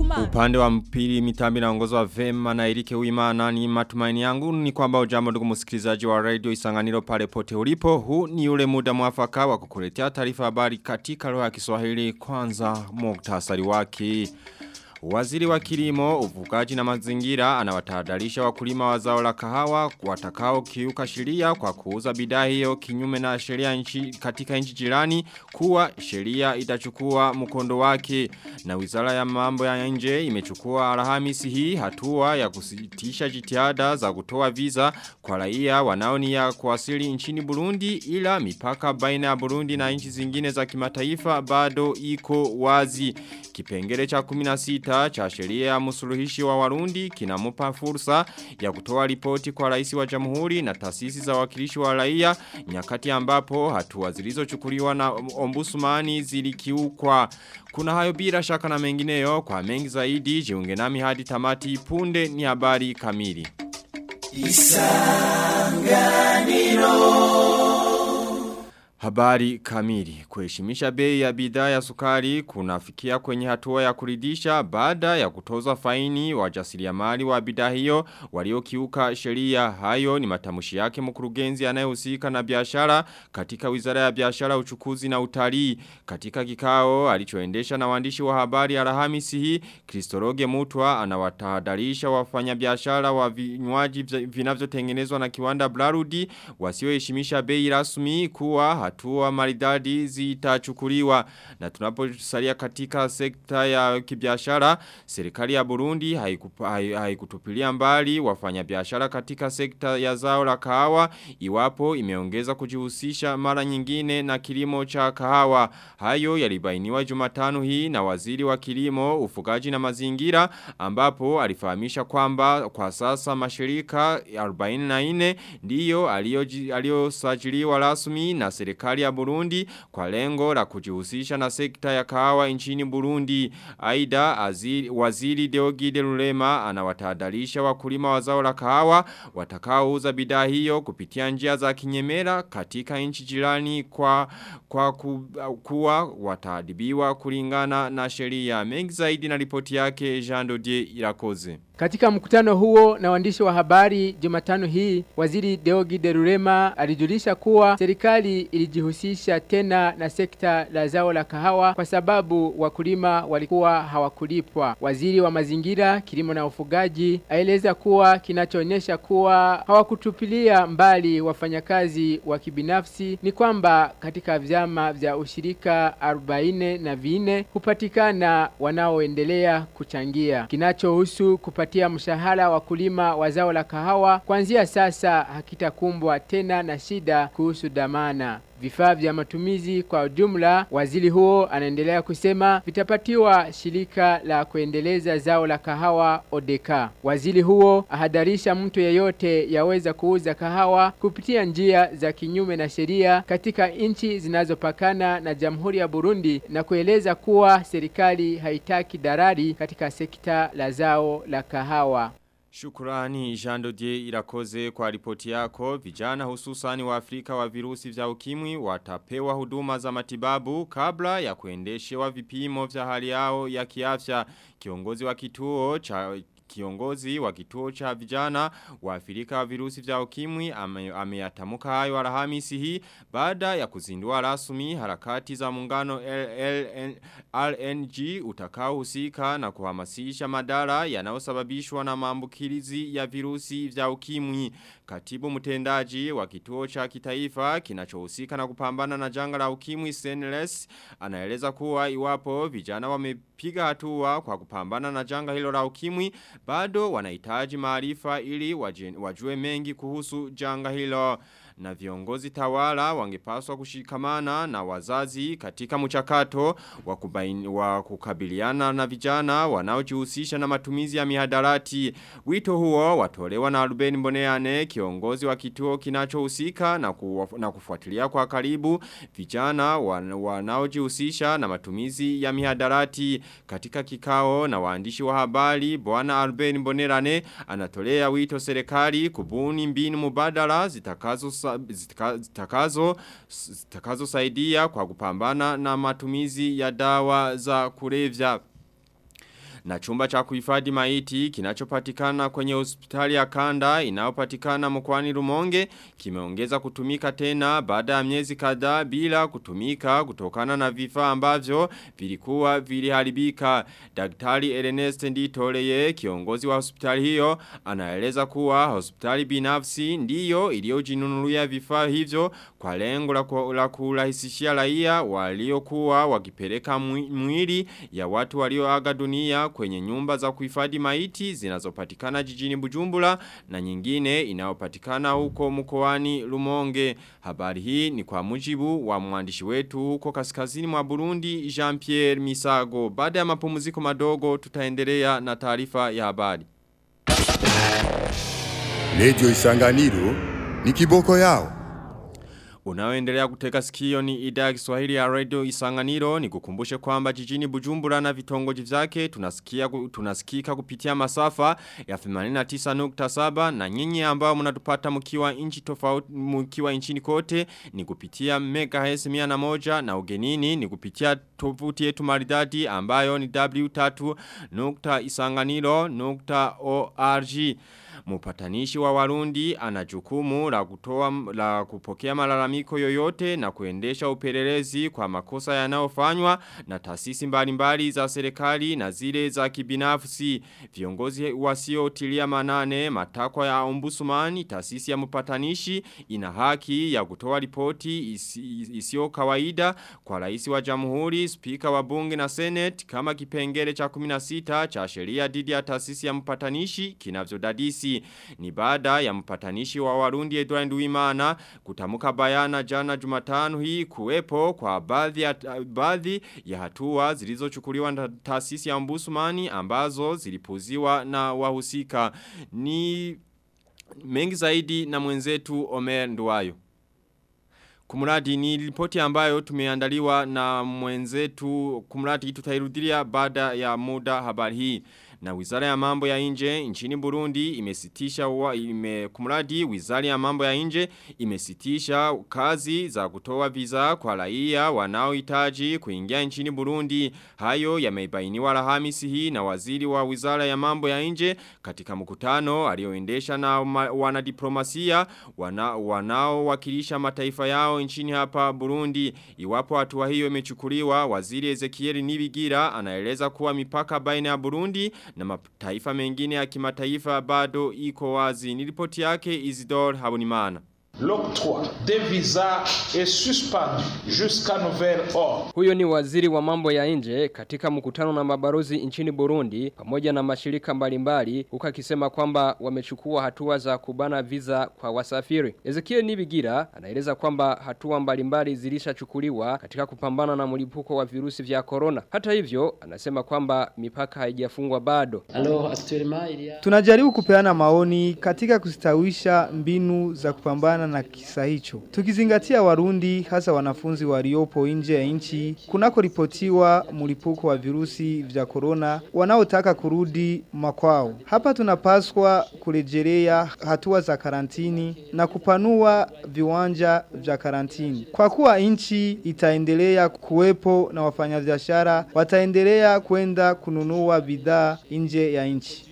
Kumana. Upande wa mpili mitambi na ongozo wa vema na Erike Uimana ni matumaini yangu ni kwamba ujambo ndugu msikilizaji wa radio isanganiro pale pote ulipo. Huu ni ule muda mwafaka wa kukuletea taarifa habari katika lugha ya Kiswahili kwanza muktasari wake. Waziri wa kilimo, ufugaji na mazingira anawatahadharisha wakulima wa zao la kahawa watakao kiuka sheria kwa kuuza bidhaa hiyo kinyume na sheria nchi katika nchi jirani kuwa sheria itachukua mkondo wake na Wizara ya Mambo ya Nje imechukua Alhamisi hii hatua ya kusitisha jitihada za kutoa visa kwa raia wanaonia kuwasili nchini Burundi ila mipaka baina ya Burundi na nchi zingine za kimataifa bado iko wazi. Kipengele cha 16 cha sheria ya msuluhishi wa Warundi kinamupa fursa ya kutoa ripoti kwa rais wa jamhuri na taasisi za wakilishi wa raia nyakati ambapo hatua zilizochukuliwa na ombusumani zilikiukwa. Kuna hayo bila shaka na mengineyo kwa mengi zaidi jiunge nami hadi tamati punde ni habari kamili. Habari kamili. Kuheshimisha bei ya bidhaa ya sukari kunafikia kwenye hatua ya kuridhisha baada ya kutoza faini wajasiriamali wa bidhaa hiyo waliokiuka sheria. Hayo ni matamushi yake mkurugenzi anayehusika na biashara katika Wizara ya Biashara, Uchukuzi na Utalii. Katika kikao alichoendesha na waandishi wa habari Alhamisi hii, Kristoroge Mutwa anawatahadharisha wafanyabiashara wa vinywaji vinavyotengenezwa na kiwanda Blarudi wasioheshimisha bei rasmi kuwa hatua maridadi zitachukuliwa na tunaposalia katika sekta ya kibiashara serikali ya Burundi haikutupilia mbali wafanyabiashara katika sekta ya zao la kahawa iwapo imeongeza kujihusisha mara nyingine na kilimo cha kahawa hayo yalibainiwa Jumatano hii na waziri wa kilimo ufugaji na mazingira ambapo alifahamisha kwamba kwa sasa mashirika 44 ndiyo aliyosajiliwa rasmi na serikali ya Burundi kwa lengo la kujihusisha na sekta ya kahawa nchini Burundi. Aida waziri Deogide Lulema anawatahadharisha wakulima wa zao la kahawa watakaouza bidhaa hiyo kupitia njia za kinyemera katika nchi jirani kwa kwa ku, kuwa wataadibiwa kulingana na sheria. Mengi zaidi na ripoti yake Jean Dodier Irakoze. Katika mkutano huo na waandishi wa habari Jumatano hii, waziri Deogi Derurema alijulisha kuwa serikali ilijihusisha tena na sekta la zao la kahawa kwa sababu wakulima walikuwa hawakulipwa. Waziri wa mazingira, kilimo na ufugaji aeleza kuwa kinachoonyesha kuwa hawakutupilia mbali wafanyakazi wa kibinafsi ni kwamba katika vyama vya ushirika 40 na vine hupatikana wanaoendelea kuchangia. Kinachohusu kupatia mshahara wakulima wa zao la kahawa kuanzia sasa hakitakumbwa tena na shida kuhusu dhamana. Vifaa vya matumizi kwa ujumla, waziri huo anaendelea kusema vitapatiwa shirika la kuendeleza zao la kahawa Odeka. Waziri huo ahadarisha mtu yeyote yaweza kuuza kahawa kupitia njia za kinyume na sheria katika nchi zinazopakana na Jamhuri ya Burundi na kueleza kuwa serikali haitaki darari katika sekta la zao la kahawa. Shukurani Jean Dodier irakoze kwa ripoti yako. Vijana hususani wa Afrika wa virusi vya ukimwi watapewa huduma za matibabu kabla ya kuendeshewa vipimo vya hali yao ya kiafya. Kiongozi wa kituo cha Kiongozi wa kituo cha vijana wa Afrika wa virusi vya ukimwi ameyatamuka ame hayo Alhamisi hii baada ya kuzindua rasmi harakati za muungano LNG utakao husika na kuhamasisha madara yanayosababishwa na maambukizi ya virusi vya ukimwi. Katibu mtendaji wa kituo cha kitaifa kinachohusika na kupambana na janga la ukimwi Senles anaeleza kuwa iwapo vijana wamepiga hatua kwa kupambana na janga hilo la ukimwi bado wanahitaji maarifa ili wajue mengi kuhusu janga hilo na viongozi tawala wangepaswa kushikamana na wazazi katika mchakato wa, kubaini, wa kukabiliana na vijana wanaojihusisha na matumizi ya mihadarati. Wito huo watolewa na Ruben Mboneane kiongozi wa kituo kinachohusika na, ku, na kufuatilia kwa karibu vijana wanaojihusisha na matumizi ya mihadarati katika kikao na waandishi wa habari bwana Ruben Mboneane anatolea wito serikali kubuni mbinu mubadala zitakazo zitakazo zitakazo saidia kwa kupambana na matumizi ya dawa za kulevya Na chumba cha kuhifadhi maiti kinachopatikana kwenye hospitali ya Kanda inayopatikana mkoani Rumonge kimeongeza kutumika tena baada ya miezi kadhaa bila kutumika kutokana na vifaa ambavyo vilikuwa viliharibika. Daktari Ernest Nditoleye kiongozi wa hospitali hiyo anaeleza kuwa hospitali binafsi ndiyo iliyojinunulia vifaa hivyo kwa lengo la, ku, la kurahisishia raia waliokuwa wakipeleka mwili ya watu walioaga dunia kwenye nyumba za kuhifadhi maiti zinazopatikana jijini Bujumbura na nyingine inayopatikana huko mkoani Rumonge. Habari hii ni kwa mujibu wa mwandishi wetu huko kaskazini mwa Burundi Jean-Pierre Misago. Baada ya mapumziko madogo tutaendelea na taarifa ya habari. Radio Isanganiro ni kiboko yao. Unaoendelea kuteka sikio ni idhaa ya Kiswahili ya Radio Isanganiro ni kukumbushe kwamba jijini Bujumbura na vitongoji vyake tunasikia tunasikika kupitia masafa ya 89.7 na nyinyi ambao mnatupata mkiwa nchi tofauti mkiwa nchini kote ni kupitia megahertz 101 na ugenini ni kupitia tovuti yetu maridadi ambayo ni w3.isanganiro.org Mupatanishi wa warundi anajukumu la kutoa la kupokea malalamiko yoyote na kuendesha upelelezi kwa makosa yanayofanywa na taasisi mbalimbali za serikali na zile za kibinafsi. Viongozi wasiotilia manane matakwa ya ombusumani taasisi ya mpatanishi ina haki ya kutoa ripoti isi, isio kawaida kwa rais wa jamhuri, spika wa bunge na senate kama kipengele cha 16 cha sheria dhidi ya taasisi ya mpatanishi kinavyodadisi ni baada ya mpatanishi wa Warundi Edward Uwimana kutamuka bayana jana Jumatano hii kuwepo kwa baadhi ya baadhi ya hatua zilizochukuliwa na taasisi ya Ombudsman ambazo zilipuziwa na wahusika ni mengi zaidi na mwenzetu Omer Nduwayo Kumuradi ni ripoti ambayo tumeandaliwa na mwenzetu kumuradi tutairudilia baada ya muda habari hii na wizara ya mambo ya nje nchini Burundi imesitisha wa, ime, kumradi wizara ya mambo ya nje imesitisha kazi za kutoa visa kwa raia wanaohitaji kuingia nchini Burundi. Hayo yameibainiwa Alhamisi hii na waziri wa wizara ya mambo ya nje katika mkutano alioendesha na wanadiplomasia wana, wanaowakilisha mataifa yao nchini hapa Burundi. Iwapo hatua hiyo imechukuliwa, waziri Ezekiel Nibigira anaeleza kuwa mipaka baina ya Burundi na mataifa mengine ya kimataifa bado iko wazi. Nilipoti yake Isidore Habonimana. L'octroi des visas est suspendu jusqu'à nouvel ordre. Huyo ni waziri wa mambo ya nje katika mkutano na mabarozi nchini Burundi pamoja na mashirika mbalimbali huku akisema kwamba wamechukua hatua za kubana visa kwa wasafiri. Ezekiel Nibigira anaeleza kwamba hatua mbalimbali zilishachukuliwa katika kupambana na mlipuko wa virusi vya corona. Hata hivyo, anasema kwamba mipaka haijafungwa bado. Tunajaribu kupeana maoni katika kustawisha mbinu za kupambana na kisa hicho. Tukizingatia Warundi hasa wanafunzi waliopo nje ya nchi kunako ripotiwa mlipuko wa virusi vya corona wanaotaka kurudi makwao. Hapa tunapaswa kurejelea hatua za karantini na kupanua viwanja vya karantini. Kwa kuwa nchi itaendelea kuwepo na wafanyabiashara wataendelea kwenda kununua bidhaa nje ya nchi.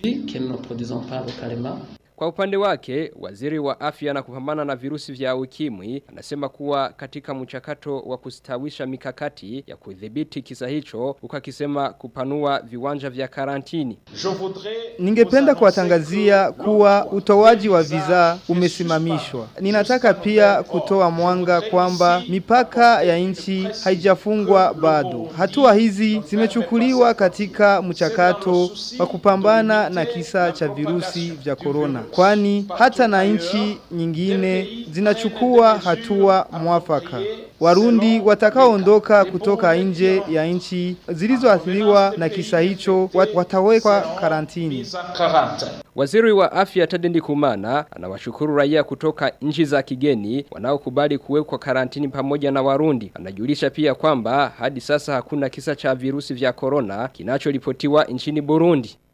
Kwa upande wake, waziri wa afya na kupambana na virusi vya ukimwi anasema kuwa katika mchakato wa kustawisha mikakati ya kudhibiti kisa hicho, huku akisema kupanua viwanja vya karantini. Ningependa kuwatangazia kuwa utoaji wa visa umesimamishwa. Ninataka pia kutoa mwanga kwamba mipaka ya nchi haijafungwa bado. Hatua hizi zimechukuliwa katika mchakato wa kupambana na kisa cha virusi vya korona kwani hata na nchi nyingine zinachukua hatua mwafaka. Warundi watakaoondoka kutoka nje ya nchi zilizoathiriwa na kisa hicho watawekwa karantini. Waziri wa afya Tadendi Kumana anawashukuru raia kutoka nchi za kigeni wanaokubali kuwekwa karantini pamoja na Warundi. Anajulisha pia kwamba hadi sasa hakuna kisa cha virusi vya corona kinachoripotiwa nchini Burundi.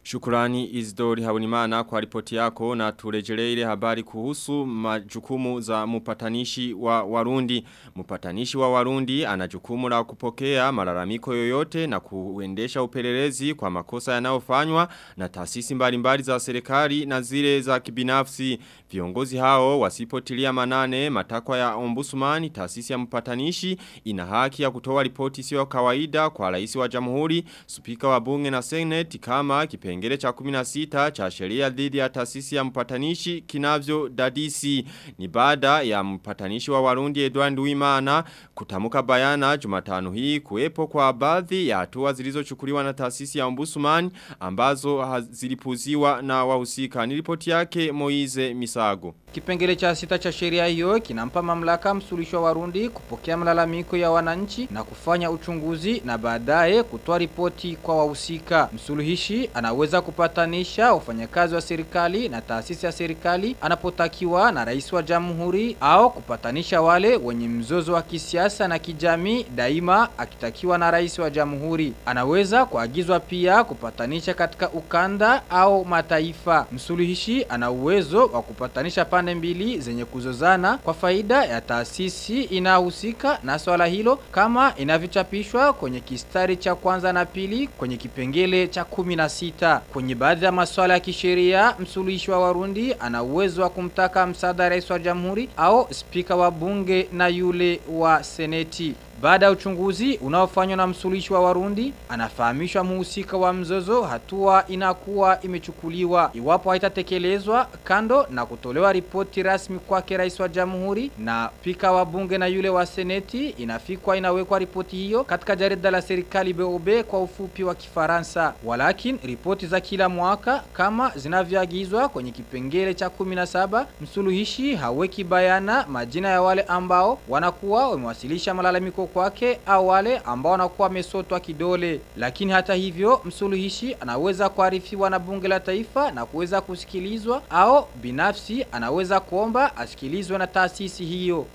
Shukurani Isidori Habunimana kwa ripoti yako na turejelee ile habari kuhusu majukumu za mupatanishi wa Warundi. Mupatanishi wa Warundi ana jukumu la kupokea malalamiko yoyote na kuendesha upelelezi kwa makosa yanayofanywa na taasisi mbalimbali za serikali na zile za kibinafsi. Viongozi hao wasipotilia manane matakwa ya ombudsman taasisi ya mpatanishi ina haki ya kutoa ripoti sio kawaida kwa rais wa jamhuri, spika wa bunge na seneti kama kipengele cha 16 cha sheria dhidi ya taasisi ya mpatanishi kinavyo dadisi. Ni baada ya mpatanishi wa Warundi Edward Wimana kutamuka bayana Jumatano hii kuwepo kwa baadhi ya hatua zilizochukuliwa na taasisi ya ombudsman ambazo zilipuziwa na wahusika. Ni ripoti yake Moize Misago. Kipengele cha sita cha sheria hiyo kinampa mamlaka msuluhisho wa Warundi kupokea malalamiko ya wananchi na kufanya uchunguzi na baadaye kutoa ripoti kwa wahusika. Msuluhishi anaweza kupatanisha wafanyakazi wa serikali na taasisi ya serikali anapotakiwa na rais wa jamhuri au kupatanisha wale wenye mzozo wa kisiasa na kijamii daima akitakiwa na rais wa jamhuri. Anaweza kuagizwa pia kupatanisha katika ukanda au mataifa. Msuluhishi ana uwezo wa kupatanisha pande mbili zenye kuzozana kwa faida ya taasisi inahusika na swala hilo kama inavyochapishwa kwenye kistari cha kwanza na pili kwenye kipengele cha kumi na sita. Kwenye baadhi ya masuala ya kisheria, msuluhishi wa Warundi ana uwezo wa kumtaka msaada rais wa jamhuri au spika wa bunge na yule wa seneti. Baada ya uchunguzi unaofanywa na msuluhishi wa Warundi, anafahamishwa muhusika wa mzozo hatua inakuwa imechukuliwa. Iwapo haitatekelezwa kando na kutolewa ripoti rasmi kwake rais wa jamhuri na spika wa bunge na yule wa seneti, inafikwa inawekwa ripoti hiyo katika jarida la serikali BOB kwa ufupi wa Kifaransa. Walakin ripoti za kila mwaka kama zinavyoagizwa kwenye kipengele cha 17, msuluhishi haweki bayana majina ya wale ambao wanakuwa wamewasilisha malalamiko kwake au wale ambao wanakuwa wamesotwa kidole. Lakini hata hivyo msuluhishi anaweza kuarifiwa na bunge la taifa na kuweza kusikilizwa au binafsi anaweza kuomba asikilizwe na taasisi hiyo.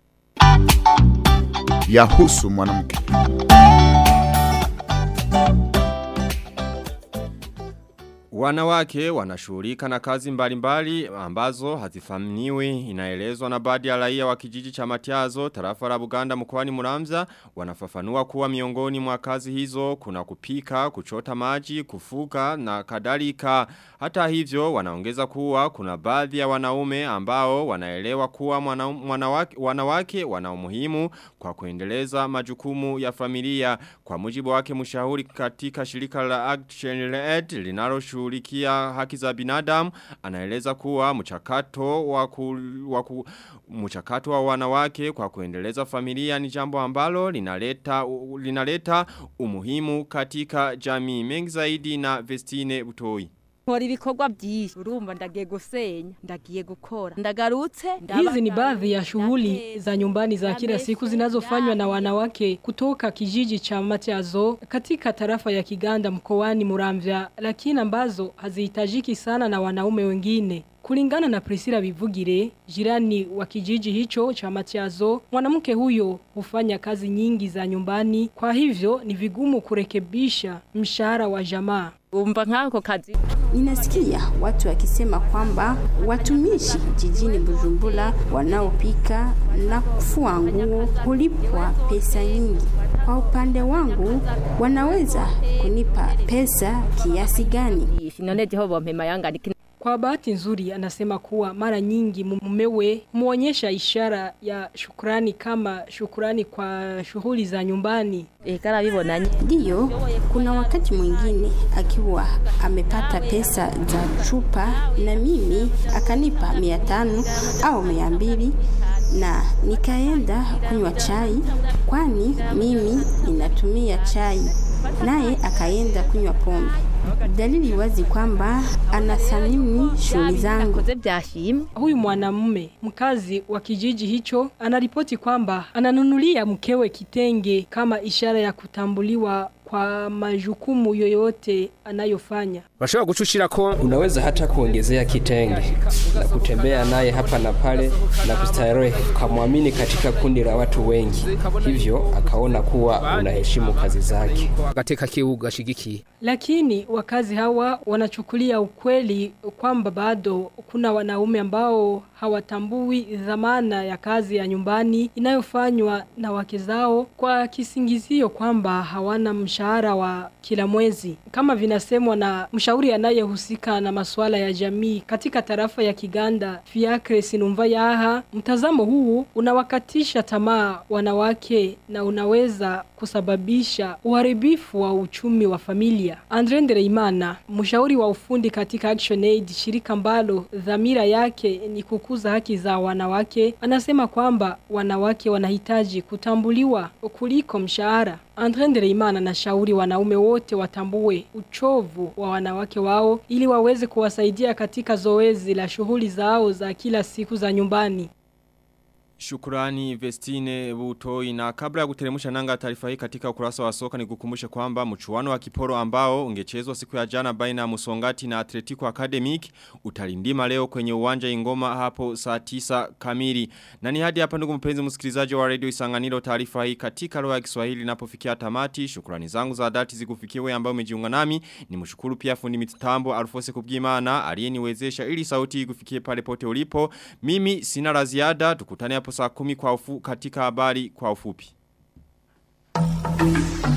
Yahusu mwanamke. Wanawake wanashughulika na kazi mbalimbali ambazo hazifamniwi inaelezwa na baadhi ya raia wa kijiji cha Matiazo tarafa la Buganda mkoani Muramza wanafafanua kuwa miongoni mwa kazi hizo kuna kupika, kuchota maji, kufuka na kadhalika. Hata hivyo wanaongeza kuwa kuna baadhi ya wanaume ambao wanaelewa kuwa mwana, wanawake, wanawake wana umuhimu kwa kuendeleza majukumu ya familia. Kwa mujibu wake mshauri katika shirika la Action Aid linaloshughulikia haki za binadamu anaeleza kuwa mchakato wa ku, wa ku, mchakato wa wanawake kwa kuendeleza familia ni jambo ambalo linaleta linaleta umuhimu katika jamii mengi zaidi na Vestine Butoi nkora ibikorwa byinshi urumva ndagiye gusenya ndagiye gukora ndagarutse Hizi ni baadhi ya shughuli za nyumbani za kila siku zinazofanywa na wanawake kutoka kijiji cha Matiazo katika tarafa ya Kiganda mkoani Muramvya lakini ambazo hazihitajiki sana na wanaume wengine. Kulingana na Priscilla Bivugire, jirani wa kijiji hicho cha Matiazo, mwanamke huyo hufanya kazi nyingi za nyumbani, kwa hivyo ni vigumu kurekebisha mshahara wa jamaa. umva nk'ako kazi Ninasikia watu wakisema kwamba watumishi jijini Bujumbura wanaopika na kufua nguo hulipwa pesa nyingi. Kwa upande wangu, wanaweza kunipa pesa kiasi gani? none jeho bompema yangana iki Kwa bahati nzuri anasema kuwa mara nyingi mumewe muonyesha ishara ya shukrani kama shukrani kwa shughuli za nyumbani. ikarabibonanye Ndiyo, kuna wakati mwingine akiwa amepata pesa za chupa na mimi akanipa mia tano au mia mbili na nikaenda kunywa chai, kwani mimi ninatumia chai, naye akaenda kunywa pombe. Dalili wazi kwamba anathamini shughuli zangu. koze byashimwe Huyu mwanamume mkazi wa kijiji hicho anaripoti kwamba ananunulia mkewe kitenge kama ishara ya kutambuliwa kwa majukumu yoyote anayofanya. Bashobora gucushira ko unaweza hata kuongezea kitenge na kutembea naye hapa na pale na kustarehe kamwamini katika kundi la watu wengi. Hivyo akaona kuwa unaheshimu kazi zake. Katika kiuga shigiki. Lakini wakazi hawa wanachukulia ukweli kwamba bado kuna wanaume ambao hawatambui dhamana ya kazi ya nyumbani inayofanywa na wake zao kwa kisingizio kwamba hawana mshahara wa kila mwezi. Kama vinasemwa na mshauri anayehusika na masuala ya jamii katika tarafa ya Kiganda, Fiacre Sinumva Yaha, mtazamo huu unawakatisha tamaa wanawake na unaweza kusababisha uharibifu wa uchumi wa familia. Andre Ndereimana, mshauri wa ufundi katika Action Aid, shirika ambalo dhamira yake ni kukuza haki za wanawake, anasema kwamba wanawake wanahitaji kutambuliwa kuliko mshahara. Andre Ndereimana anashauri wanaume wote watambue uchovu wa wanawake wao ili waweze kuwasaidia katika zoezi la shughuli zao za kila siku za nyumbani. Shukurani Vestine Butoi na kabla ya kuteremusha nanga taarifa hii katika ukurasa wa soka ni kukumbushe kwamba mchuano wa kiporo ambao ungechezwa siku ya jana baina ya Musongati na Atletico Academic utalindima leo kwenye uwanja ingoma hapo saa 9 kamili. Na ni hadi hapa ndugu mpenzi msikilizaji wa Radio Isanganiro taarifa hii katika lugha ya Kiswahili inapofikia tamati. Shukrani zangu za dhati zikufikie wewe ambao umejiunga nami. Nimshukuru pia fundi mitambo Alfose Kubwimana aliyeniwezesha ili sauti ikufikie pale pote ulipo. Mimi sina la ziada tukutane hapo saa kumi kwa ufu katika habari kwa ufupi.